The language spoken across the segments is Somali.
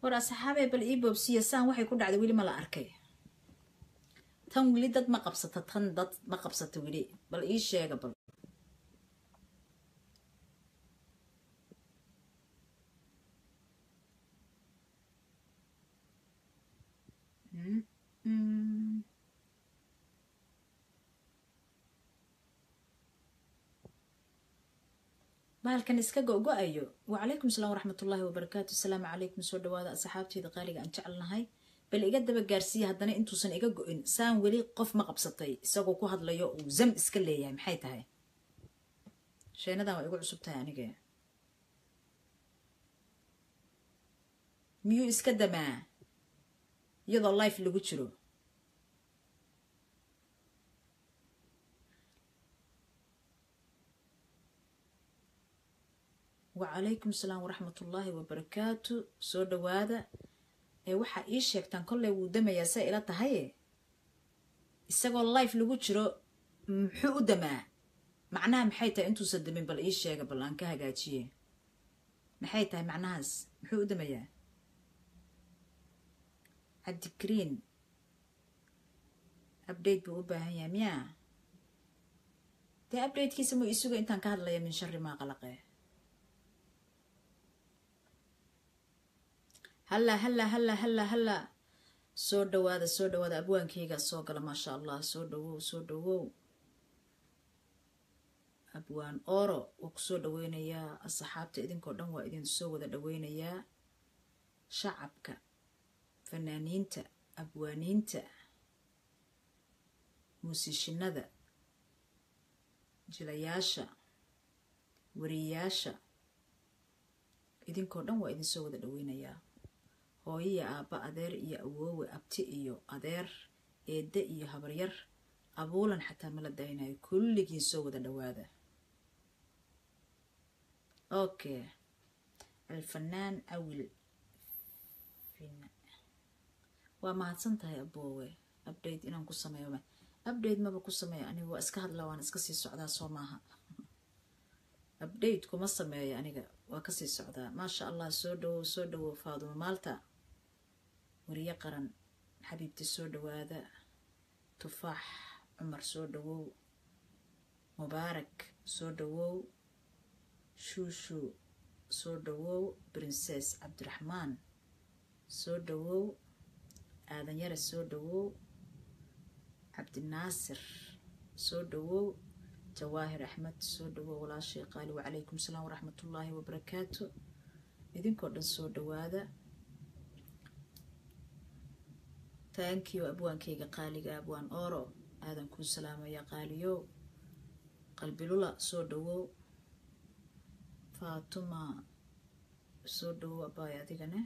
war asxaabee bal ii boobsiya saan waxay ku dhacday weli ma la arkay tan weli dad ma qabsata tan dad ma qabsata weli bal ii sheega bal bahalkan iska go-go-ayo wacalaykum salaam waraxmatullaahi wabarakaatu asalaamu calaykum soo dhawaada asxaabteeda qaaliga aan jecelnahay bal iga daba gaarsiiya haddana intuusan iga go-in saan weli qof ma qabsatay isagoo ku hadlayo uu zam iska leeyahay maxay tahay sheenadan waa igu cusub tahay anige miyuu iska damaa iyadoo life lagu jiro wacalaykum salaam waraxmatullaahi wabarakaatu soo dhawaada ee waxaa ii sheegtaan kolley wuu damayaa say ila tahaye isagoo life lagu jiro muxuu u damaa macnaha maxay tahay intuusan damin bal ii sheega bal aan ka hagaajiye maxay tahay macnahaas muxuu u damayaa cabdikariin update buu u baahan yahay miyaa dee updatekiisa muu isuga intaan ka hadlaya min shari maa qalaqe halla halla halla halla halla soo dhawaada soo dhawaada abwaankayga soo gala maasha allah soo dhawow soo dhawow abwaan oro waa kusoo dhaweynayaa asxaabta idinkoo dhan waa idin soo wada dhaweynayaa shacabka fanaaniinta abwaaniinta muusishinada jilayaasha wariyayaasha idinkoo dhan waa idin soo wada dhaweynayaa hooyiya aabba adeer iyo awoowe abti iyo adeer eedde iyo habaryar abuulan xataa mala daynayo kulligiin soo wada dhawaada okay alfanaan awil waa mahadsan tahay aboowe update inaan ku sameeyo update maba ku sameeyo aniga waa iska hadla waan iska sii socdaa soo maaha update kuma sameeyo aniga waa kasii socdaa maasha allah soo dhawow soo dhawow faadumo maalta wariye qaran xabiibti soo dhawaada tufaax cumar soo dhawow mubaarak soo dhawow shuushu soo dhawow princes cabdiraxmaan soo dhawow aadanyare soo dhawow cabdinaasir soo dhawow jawaahir axmed soo dhawow walaashay qaali wacalaykum salaam waraxmatullaahi wabarakaatu idinkoo dhan soo dhawaada taankiyo abwaankayga qaaliga abwaan oro aadan kuu salaamaya qaaliyow qalbilula soo dhawow faatuma soo dhawow abaay adigane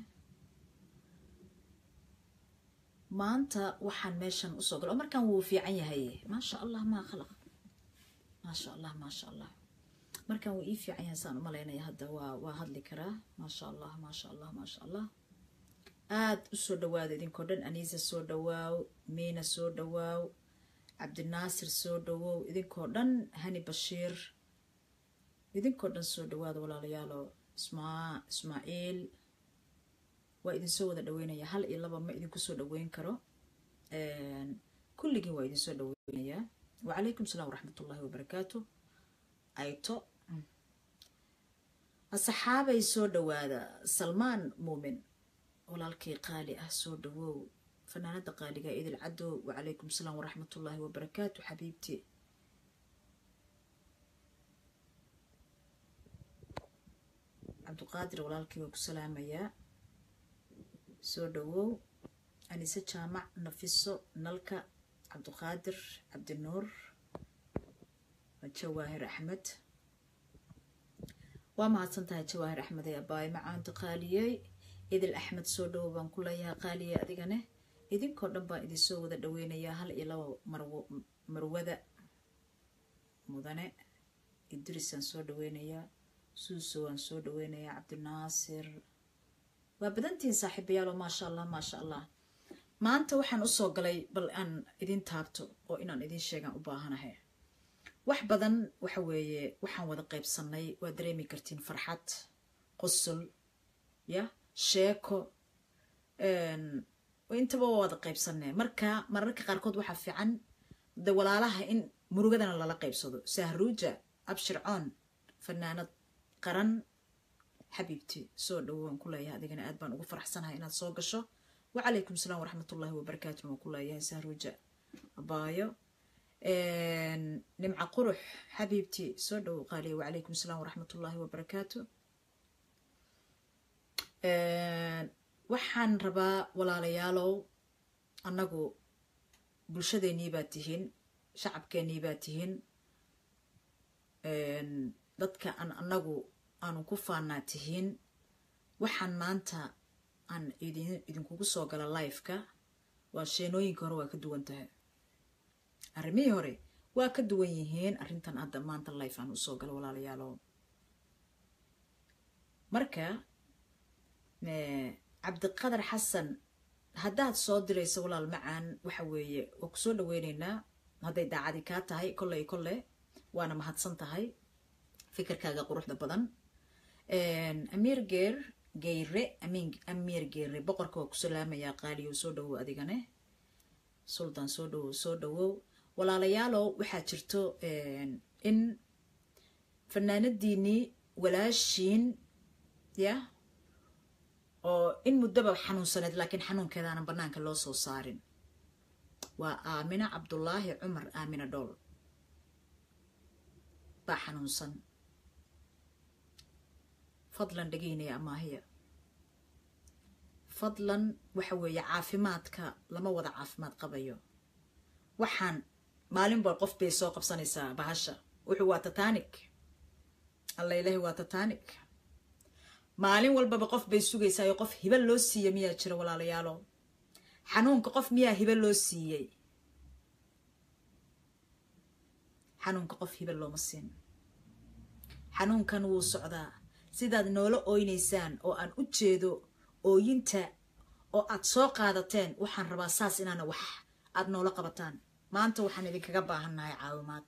maanta waxaan meeshan usoo gala oo markaan wuu fiican yahay maasha allah maa khalaq maasha allah maasha allah markaan wuu ii fiican yahay saan umalaynaya hadda waa waa hadli karaa maasha allah maasha allah maasha allah aada usoo dhawaada idinkoo dhan aniisa soo dhawaaw miina soo dhawaaw cabdinaasir soo dhawow idinkoo dhan hani bashiir idinkoo dhan soo dhawaada walaalayaalo ismaa ismaaciil waa idinsoo wada dhaweynaya hal iyo laba ma idinku soo dhaweyn karo kulligiin waa idinsoo dhaweynayaa wacalaykum salaam waraxmatullaahi wabarakaatu ayto asxaabay soo dhawaada salmaan muumin walaalkii qaali ah soo dhawow fanaanada qaaliga idil cadow wacalaykum salaam waraxmatullaahi wabarakaatu xabiibti cabdiqaadir walaalkii waa ku salaamayaa soo dhawow anise jaamac nafiso nalka cabdiqaadir cabdinuur jawaahir axmed waa mahadsan tahay jawaahir axmed ee abaay macaanta qaaliyey idil axmed soo dhawow baan ku leeyahay qaaliye adigane idinkoo dhan baan idinsoo wada dhaweynayaa hal iyo laba marwada mudane idrisaan soo dhaweynayaa suuso waan soo dhaweynayaa cabdinaasir waa badantihiin saaxiibayaalo maasha allah maasha allah maanta waxaan usoo galay bal aan idin taabto oo inaan idin sheegaan u baahanahay wax badan waxa weeye waxaan wada qaybsanay waa dareemi kartiin farxad qosol ya sheeko intaba waa wada qaybsanee marka mararka qaarkood waxaa fiican de walaalaha in murugadana lala qaybsado sahruuja abshircoon fanaanad qaran xabiibti soo dhowaan ku leeyahay adigana aad baan ugu faraxsanahay inaad soo gasho wacalaykum salaam waraxmatullahi wabarakaatu waan ku leeyahay sahruuja abaayo nimca qurux xabiibti soo dhow qaaliya wacalaykum salaam waraxmatullahi wabarakaatu waxaan rabaa walaalayaalow annagu bulshadeennii baa tihiin shacabkeennii baa tihiin dadka aan annagu aanu ku faannaa tihiin waxaan maanta aan idin idinkugu soo gala lifeka waa sheenooyinka hore waa ka duwan tahay arrimihii hore waa ka duwan yihiin arrintan hadda maanta life aan usoo galo walaalayaalow marka cabdiqadar xasan haddaad soo dirayso walaal macaan waxa weeye waa kusoo dhaweyneynaa hadday daacadi kaa tahay kolley kolle waana mahadsan tahay fikirkaaga quruxda badan amiir geer geyre amin amiir geere boqorka waa ku salaamayaa qaaliyo soo dhawow adigane suldan soo dhawow soo dhawow walaalayaalow waxaa jirto in fanaanadiinii walaashiin ya oo in muddaba xanuunsaneed laakiin xanuunkeedaanan bannaanka loo soo saarin waa aamina cabdulaahi cumar aamina dhool baa xanuunsan fadlan dhegeynaya amaahiya fadlan waxa weeye caafimaadka lama wada caafimaad qabayo waxaan maalin bal qof bay soo qabsanaysaa bahasha wuxuu waa tatanik alla ilaahi waa tatanik maalin walbaba qof bay sugaysaa oo qof hiba loo siiya miyaa jira walaalayaalo xanuunka qof miyaa hiba loo siiyey xanuunka qof hiba looma siin xanuunkan wuu socdaa sidaad noola ooynaysaan oo aan u jeedo ooyinta oo aad soo qaadateen waxaan rabaa saas inaana wax aad noola qabataan maanta waxaan idinkaga baahannahay caawimaad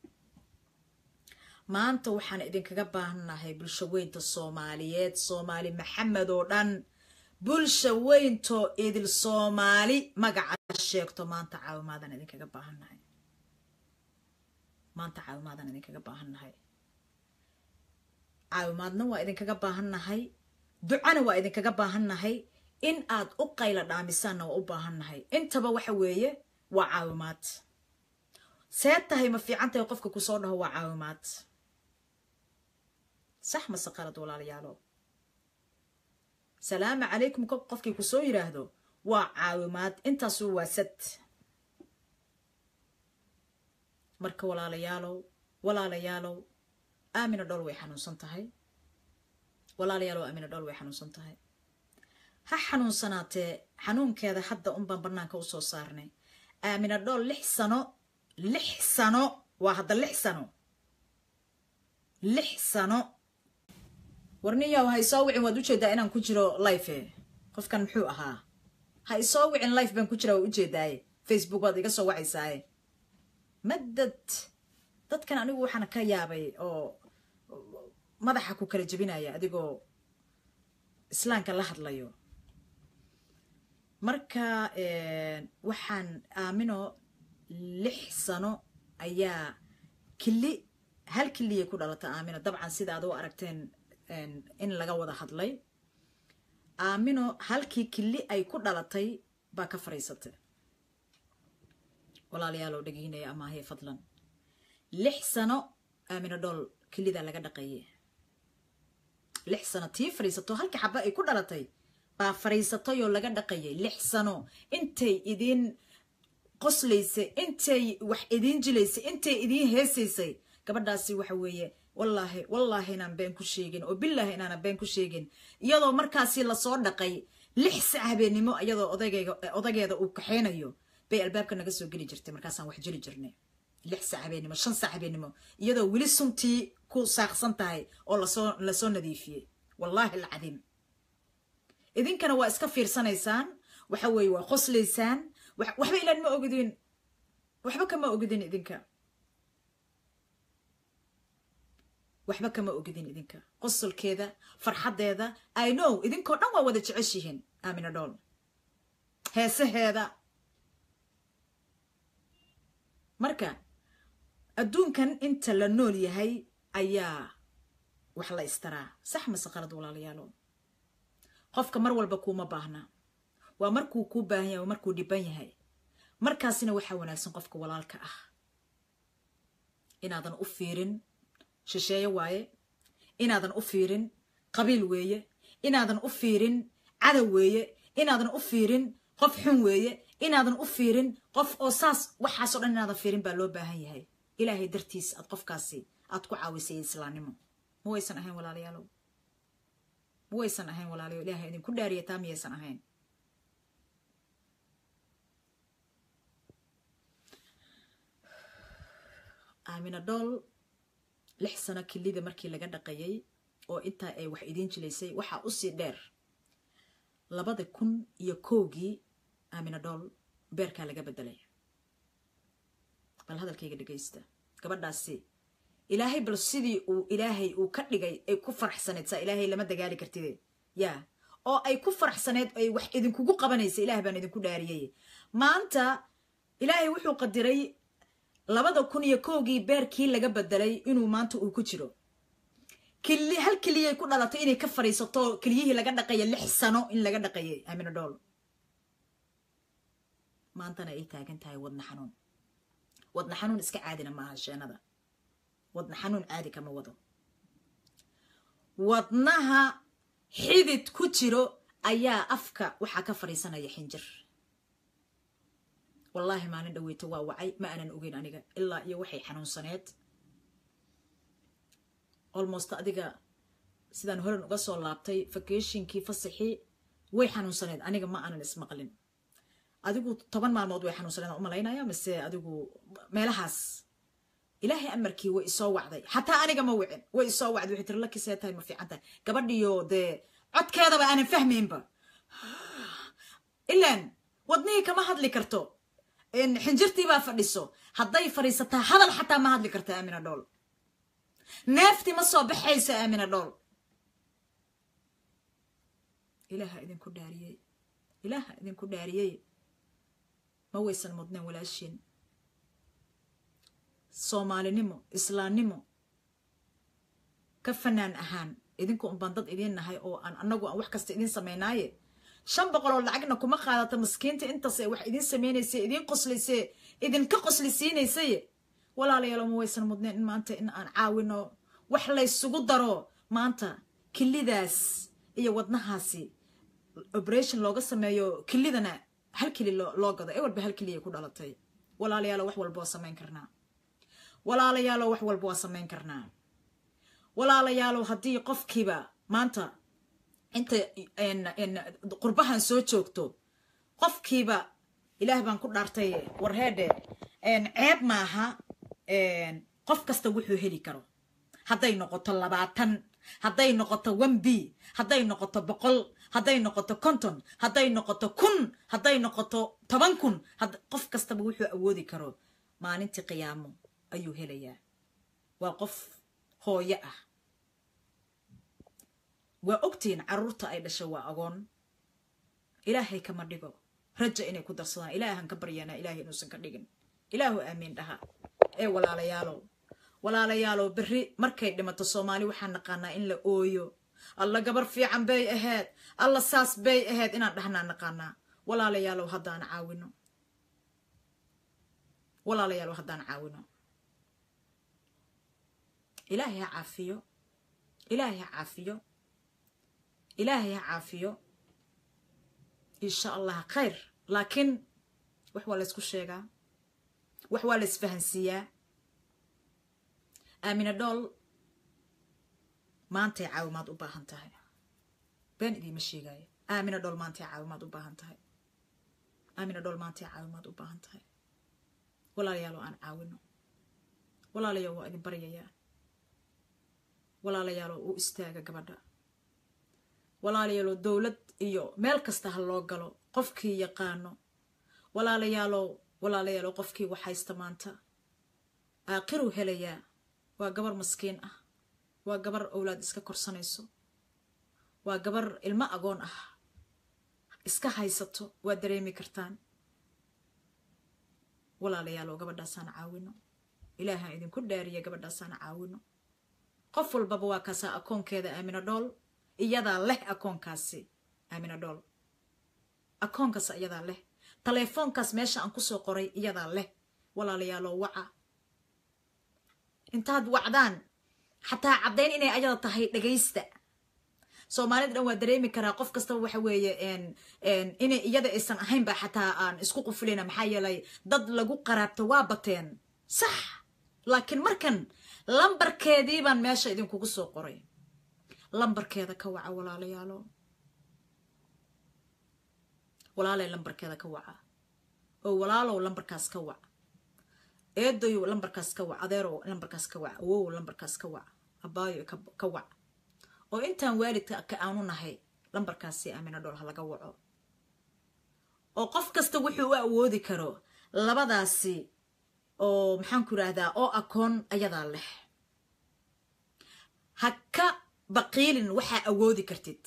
maanta waxaan idinkaga baahannahay bulsho weynta soomaaliyeed soomaali maxamed oo dhan bulsha weyntoo idil soomaali magaca sheegto maanta caawimaadaan idinkaga baahannahay maanta caawimaadaan idinkaga baahannahay caawimaadna waa idinkaga baahannahay ducana waa idinkaga baahannahay in aad u qayla dhaamisaanna waa u baahannahay intaba waxa weeye waa caawimaad see tahay ma fiican tahay qofka kusoo dhaho waa caawimaad sax mase qalad walaalayaalo salaamu calaykum ko qofkii kusoo yidhaahdo waa caawimaad intaasu waa sad marka walaalayaalow walaalayaalow aamina dhool way xanuunsan tahay walaalayaalow aamina dhool way xanuunsan tahay ha xanuunsanaatee xanuunkeeda hadda unbaan bannaanka usoo saarnay aamina dhool lix sano lix sano waa hadda lix sano lix sano warniyaw ha isoo wicin waad ujeedaa inaan ku jiro life qofkan muxuu ahaa ha isoo wicin life baan ku jira waa ujeedaaye facebook waad iga soo wacaysaaye madad dadkan anigu waxaan ka yaabay oo madaxa ku kala jebinaya adigoo islaamka la hadlayo marka waxaan aamino lix sano ayaa kili hal kiliyay ku dhalata aamino dabcan sida ad u aragteen in laga wada hadlay aamino halkii kili ay ku dhalatay baa ka fariisatay walaaliyaaloo dhegeynaya amaahe fadlan lix sano aamino dhool kilidaa laga dhaqaye lix sano tii fariisato halkii xaba ay ku dhalatay baa fariisatay oo laga dhaqayay lix sano intay idiin qoslaysay intay wax idiin jilaysay intay idiin heesaysay gabadhaasi waxa weeye wallaahi wallaahi inaan been ku sheegin oo bilaahi inaanan been ku sheegin iyadoo markaasi lasoo dhaqay lix sac habeennimo iyadoo odageyga odageeda uu kaxeynayo bay albaabka naga soo geli jirtay markaasaan wax jeli jirnay lix sac habeennimo shan sac habeennimo iyadoo weli suntii ku saaqsan tahay oo lasoo lasoo nadiifiyey wallaahi alcadiim idinkana waa iska fiirsanaysaan waxa weeye waa qoslaysaan waxba ilaan ma ogidin waxba kama ogidin idinka waxba kama ogidin idinka qosolkeeda farxaddeeda i know idinkoo dhan waa wada jeceshihiin aamina dhool heesaheeda marka adduunkan inta la nool yahay ayaa wax la istaraa sax mase qalad walaalayaalo qofka mar walba kuuma baahna waa markuu kuu baahan yahay waa markuu dhiban yahay markaasina waxaa wanaagsan qofka walaalka ah inaadan u fiirin shisheeye waaye inaadan u fiirin qabiil weeye inaadan u fiirin cadow weeye inaadan u fiirin qof xun weeye inaadan u fiirin qof oo saas waxaasoo dhan inaadan fiirin baa loo baahan yahay ilaahay dartiis aad qofkaasi aad ku caawisay islaamnimo ma waysan ahayn walaalayaalow ma waysan ahayn walaalayo ilaahay idinku dhaariya taa miyaysan ahayn aamina dhool lix sano kilida markii laga dhaqayay oo intaa ay wax idiin jilaysay waxaa usii dheer labada kun iyo kowgii aamina dhool beerkaa laga bedelay bal hadalkayga dhegaysta gabadhaasi ilaahay bal sidii uu ilaahay uu ka dhigay ay ku faraxsaneyd saa ilaahay lama dagaali kartide yaa oo ay ku faraxsaneyd ay wax idinkugu qabanaysa ilaah baan idinku dhaariyay maanta ilaahay wuxuu qadiray labada kun iyo kowgii beerkii laga bedelay inuu maanta uu ku jiro kili hal keliyay ku dhalatay inay ka fadhiisato keliyihii laga dhaqaya lix sano in laga dhaqayay amina dhool maantana ay taagan tahay wadna xanuun wadna xanuun iska caadina maaha sheenada wadna xanuun caadi kama wado wadnaha xidid ku jiro ayaa afka waxaa ka fadhiisanaya xinjir wallaahi maalin dhaweyto waa wacay ma aanan ogeyn aniga ilaa iyo waxay xanuunsaneed almost adiga sidaan horan uga soo laabtay vacationkii fasaxii way xanuunsaneed aniga ma aanan ismaqlin adigu toban maalmood way xanuunsaneed aan u malaynaya mise adigu meelahaas ilaahay amarkii way isoo wacday xataa aniga ma wicin way isoo wacday waxay tiri lakisee tahay ma fiican tahay gabadhiyo dee codkeedaba aanan fahmaynba ilaan wadnihii kama hadli karto xinjirtii baa fadhiso hadday fadhiisataa hadal xataa ma hadli karta aamina dhool neeftii ma soo baxayso aamina dhool ilaaha idinku dhaariyey ilaaha idinku dhaariyey ma waysan mudneen walaashiin soomaalinimo islaamnimo ka fanaan ahaan idinku unbaan dad idiin nahay oo aan anagu aan wax kasta idiin samaynaaye shan boqoloo lacagna kuma qaadata maskiinta intaas ee wax idiin samaynaysa idiin qoslayse idinka qoslisiinaysaye walaalayaalo ma waysan mudneen in maanta in aan caawino wax laysugu daro maanta kilidaas iyo wadnahaasi operation looga sameeyo kilidana hal keli loo gado ee walba hal keliya ku dhalatay walaalayaalo wax walba waa samayn karnaa walaalayaalo wax walba waa samayn karnaa walaalayaalo haddii qofkiiba maanta inta qurbahan soo joogto qofkiiba ilaah baan ku dhaartay warheedhe ceeb maaha qof kasta wuxuu heli karo hadday noqoto labaatan hadday noqoto one b hadday noqoto boqol hadday noqoto konton hadday noqoto kun hadday noqoto toban kun qof kastaba wuxuu awoodi karo maalintii qiyaamo ayuu helayaa waa qof hooyo ah waa ogtihiin carruurta ay dhashay waa agoon ilaahay kama dhigo raja inay ku darsadaan ilaahan ka baryaanaa ilaahay inuusan ka dhigin ilaahu aamiin dhaha ee walaalayaalow walaalayaalow berri markay dhimato soomaali waxaan naqaanaa in la ooyo alla gabar fiican bay ahayd alla saas bay ahayd inaan dhahnaa naqaanaa walaalayaalow haddaan caawino walaalayaalow haddaan caawino ilaahay ha caafiyo ilaahay ha caafiyo ilaahay ha caafiyo insha allah khayr laakiin wax waa laysku sheegaa wax waa la isfahansiiyaa aamina dhool maantay caawimaad u baahan tahay been idiima sheegaayo aamina dhool maantay caawimaad u baahan tahay aamina dhool maantay caawimaad u baahan tahay walaalayaalo aan caawino walaalayaal waa idin baryayaa walaalayaalo u istaaga gabadha walaalayaalo dowlad iyo meel kasta ha loo galo qofkii yaqaano walaalayaalo walaalayaalo qofkii wax haysta maanta aakiruu helayaa waa gabar maskiin ah waa gabar owlaad iska korsanayso waa gabar ilmo agoon ah iska haysato waad dareemi kartaan walaalayaalow gabadhaasaan caawino ilaaha idinku dhaariya gabadhaasaan caawino qof walbaba waa kaasaa akoonkeeda aamina dhool iyadaa leh akoonkaasi aamina dhool akoonkaas iyadaa leh taleefoonkaas meesha aan kusoo qoray iyadaa leh walaalayaalow waca intaad wacdaan xataa caddayn inay ayada tahay dhagaysta soomaalida dhan waa dareemi karaa qof kastaba waxa weeye inay iyada aysan ahaynba xataa aan isku qufulina maxaa yeelay dad lagu qaraabto waa bateen sax laakiin markan lambarkeedii baan meesha idinkugu soo qoray lambarkeeda ka waca walaalayaalo walaalay lambarkeeda ka waca oo walaalow lambarkaas ka wac eedayow lambarkaas ka wac adeerow lambarkaas ka wac awow lambarkaas ka wac abaayo ka wac oo intaan waalidka ka aanu nahay lambarkaasi aamina dhool ha laga waco oo qof kasta wuxuu u awoodi karo labadaasi oo maxaanku yidhaahdaa oo akoon ayadaa leh ha ka baqiilin waxaa awoodi kartid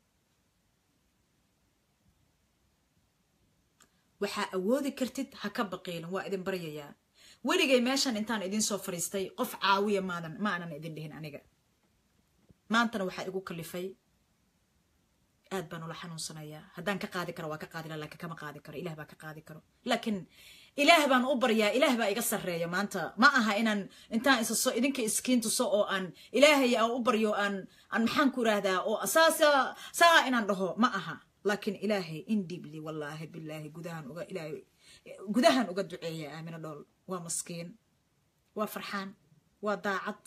waxaa awoodi kartid ha ka baqiilin waa idin baryayaa weligay meeshan intaan idin soo fadhiistay qof caawiya maadan ma aanan idin dhihin aniga maantana waxaa igu kalifay aad baan ula xanuunsanayaa haddaan ka qaadi karo waa ka qaadi kara lakiin kama qaadi karo ilah baa ka qaadi karo laakiin ilaah baan u baryaa ilaah baa iga sarreeya maanta ma aha inaan intaan isaso idinka iskiin tuso oo aan ilaahay aan u baryo aan aan maxaan ku idhaahdaa oo saasa saa inaan dhaho ma aha laakiin ilaahay indibli wallaahi bilaahi gudahan uga ilaahay gudahan uga duceeya aamina dhool waa maskiin waa farxaan waa daacad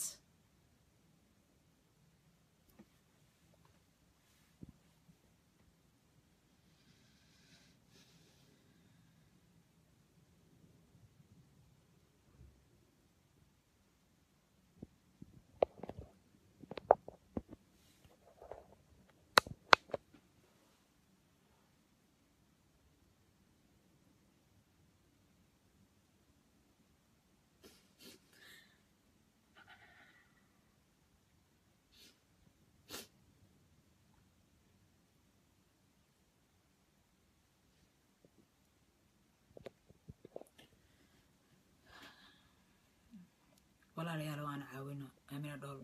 walaalayaal waana caawino aamina dhool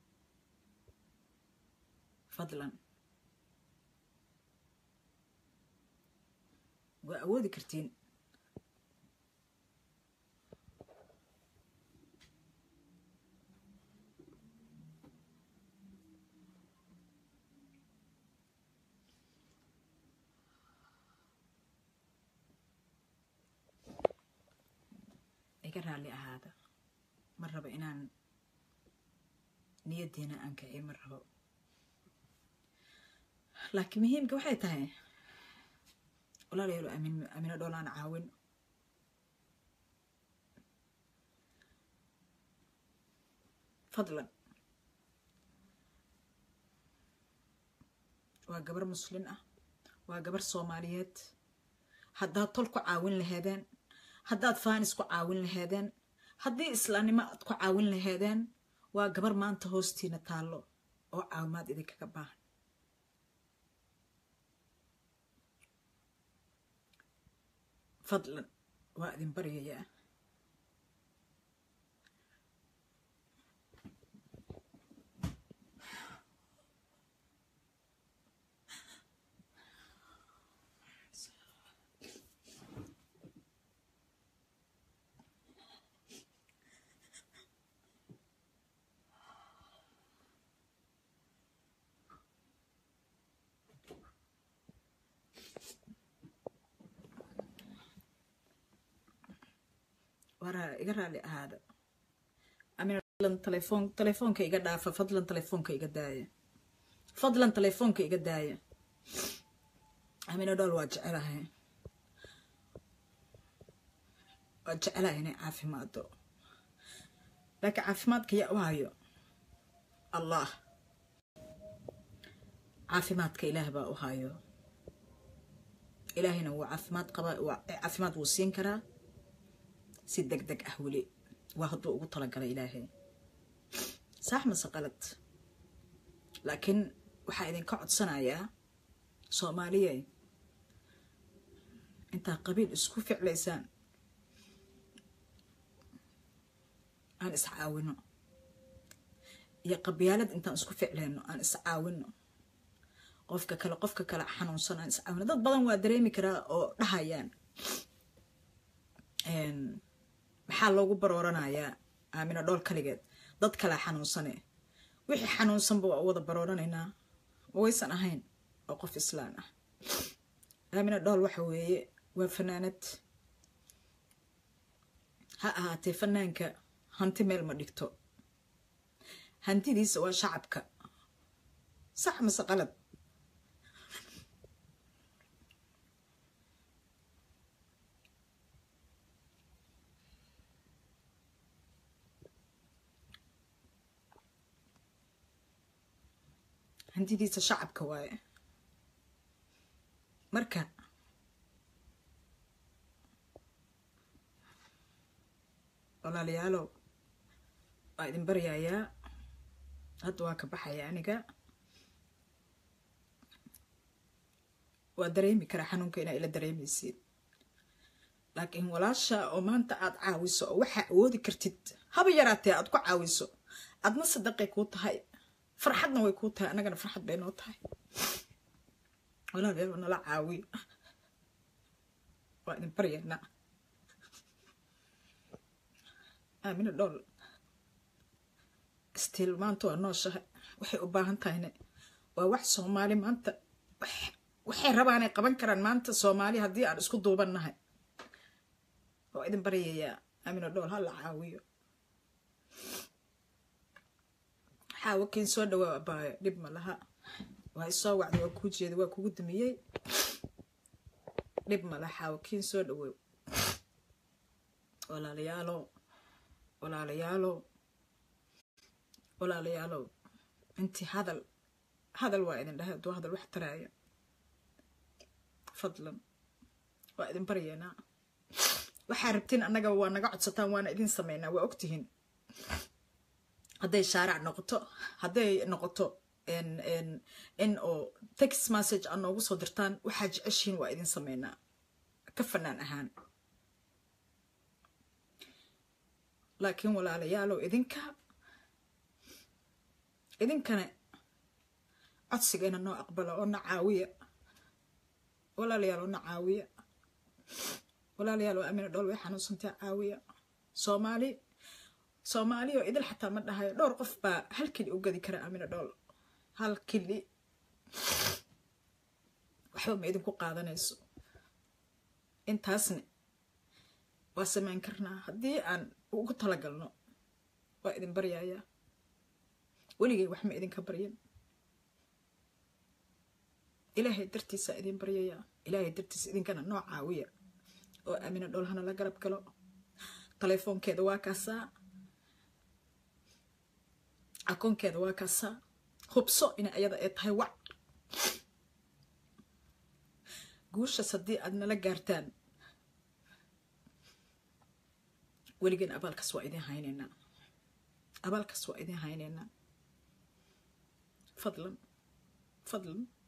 fadlan waa awoodi kartiin iga raalli ahaada ma rabo inaan niyaddiina aan kiciy ma rabo laakiin muhiimka waxay tahay walaalayaalo amin amino dhool aan caawin fadlan waa gabar muslin ah waa gabar soomaaliyeed haddaad tol ku caawin laheedeen haddaad faanis ku caawin laheedeen haddii islaamnimo aad ku caawin laheedeen waa gabar maanta hoostiina taallo oo caawimaad idinkaga baahan fadlan waa idin baryayaa waraa iga raali ahaada amin telefoon telefoonka iga dhaafa fadlan telefoonka iga daaya fadlan telefoonka iga daaya amino dhool waa jecelahay waa jecelahay inay caafimaado laakiin caafimaadka yaa u hayo allah caafimaadka ilaah baa u hayo ilaahayna wuu caafimaad qaba caafimaad wuu siin karaa si deg deg ah weli waa hadduu ugu talagalay ilaahay saax mase qalad laakiin waxaa idinka codsanayaa soomaaliye intaa qabiil isku ficlaysaan aan iscaawino iyo qabyaalad intaan isku ficlayno aan iscaawino qofka kale qofka kale xanuunsan aan iscaawino dad badan waa dareemi karaa oo dhahayaan maxaa loogu barooranayaa aamina dhool kaligeed dad kale xanuunsane wixii xanuunsanba waa u wada barooranaynaa waysan ahayn oo qof islaan ah aamina dhool waxa weeye waa fanaanad ha ahaatee fanaanka hanti meel ma dhigto hantidiisa waa shacabka sax mase qalad hantidiisa shacabka waaye marka walaalayaalow waa idin baryayaa hadda waa ka baxaya aniga waa dareemi karaa xanuunka inaa ila dareemaysid laakiin walaasha oo maanta aad caawiso oo waxaa awoodi kartid haba yaraatee aad ku caawiso adna sadaqay kuu tahay farxadna way kuu tahay annagana farxad bay noo tahay walaalayaal nala caawiyo waa idin baryaynaa aamina dhool stiil maanta waa nooshahay waxay u baahan tahayne waa wax soomaali maanta waxay rabaanay qaban karaan maanta soomaali haddii aan isku duubannahay waa idin baryayaa aamina dhool ha la caawiyo xaawo kiin soo dhawaa abaayo dhib ma laha waa isoo wacda waa kuu jeeda waa kugu dumiyey dhib ma laha xaawo kiin soo dhawow walaalayaalow walaalayaalow walaalayaalow intii hadal hadal waa idin dhahay hadduu hadal wax taraayo fadlan waa idin baryaynaa waxaa rabtiin annaga waa naga codsataan waana idin sameynaa waa ogtihiin hadday shaarac noqoto hadday noqoto in oo text message aad noogu soo dirtaan waxaa jeceshihiin waa idin sameynaa ka fanaan ahaan laakiin walaalayaalow idinka idinkana codsigeena noo aqbala oo na caawiya walaalayaal oo na caawiya walaalayaal oo amina dhool way xanuunsantaa caawiya soomaali soomaali oo idil xataa ma dhahayo dhowr qof baa hal kili u gadi kara amina dhool hal kili waxba ma idinku qaadanayso intaasne waa samayn karnaa haddii aan ugu talagalno waa idin baryayaa weligay wax ma idinka baryan ilaahay dartiisaa idin baryayaa ilaahay dartiisa idinkana noo caawiya oo aamina dhool hana la garab galo telefoonkeeda waa kaasaa akoonkeeda waa kaasaa hubso in ayada ay tahay wac guushaas haddii aad nala gaartaan weligeen abaalkaas waa idin haynaynaa abaalkaas waa idin haynaynaa fadlan fadlan